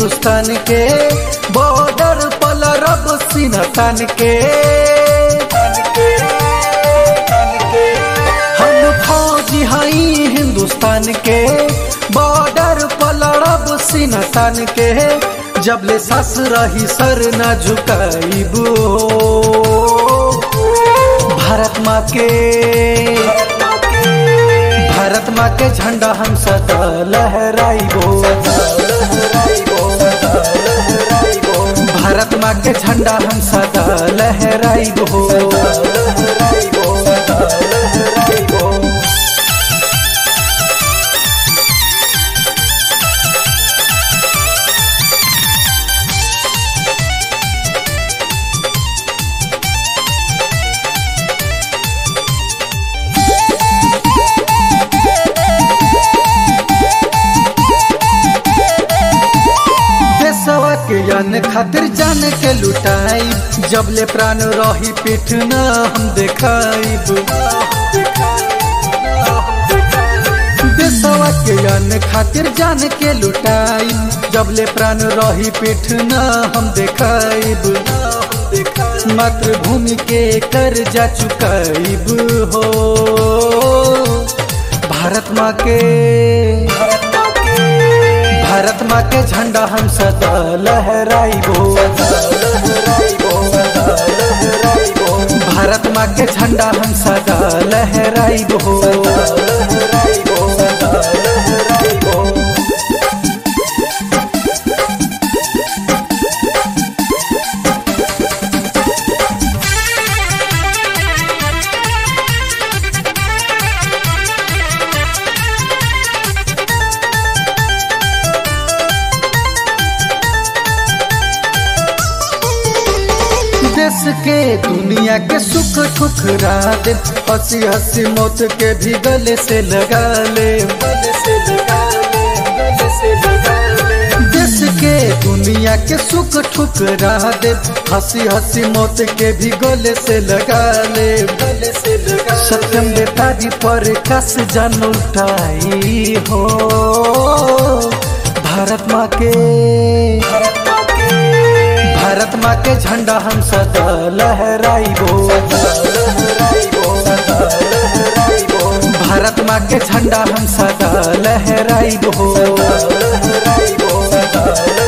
हिंदुस्तान के बॉर्डर पलरब सीना तान के हम फौजी हई हिंदुस्तान के बॉर्डर पलरब सीना तान के जब ले सस रही सर न झुकाइबू भारत माँ के भारत माँ के झंडा हम सदा लहराइबो भारत माँ के झंडा हम सदा लहराइबो देशवा के यान खातिर जान के लुटाई जब ले प्राण रही पीठ न हम देखाइब देशवा के यान खातिर जान के लुटाई जब ले प्राण रही पीठ न हम देखाइब मातृभूमि के कर जा चुकाइब हो भारत माँ के भारत माँ के झंडा हम सदा लहराइबो भारत माँ के झंडा हम सदा लहराइबो देश के दुनिया के सुख ठुकरा दे हंसी हंसी मौत के भी गले से लगा ले देश के दुनिया के सुख ठुकरा दे हंसी हंसी मौत के भी गले से लगा ले सत्यम बेतारी पर कस जान उठाई हो भारत माँ के भारत माँ के झंडा हम सदा लहराइबो भारत माँ के झंडा हम सदा लहराइबो